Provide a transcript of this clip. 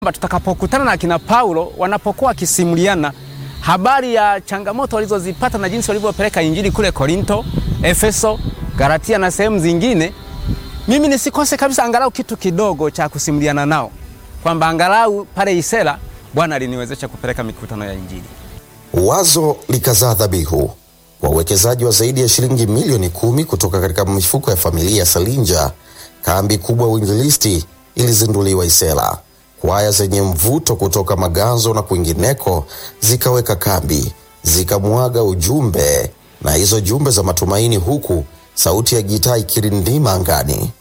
tutakapokutana na kina Paulo wanapokuwa wakisimuliana habari ya changamoto walizozipata na jinsi walivyopeleka injili kule Korinto, Efeso, Galatia na sehemu zingine, mimi nisikose kabisa angalau kitu kidogo cha kusimuliana nao, kwamba angalau pale Isera Bwana aliniwezesha kupeleka mikutano ya injili. Wazo likazaa dhabihu. Wawekezaji wa zaidi ya shilingi milioni kumi kutoka katika mifuko ya familia ya Salinja, kambi kubwa ya uinjilisti ilizinduliwa Isera. Kwaya zenye mvuto kutoka Maganzo na kwingineko zikaweka kambi, zikamwaga ujumbe na hizo jumbe za matumaini, huku sauti ya gitaa ikirindima angani.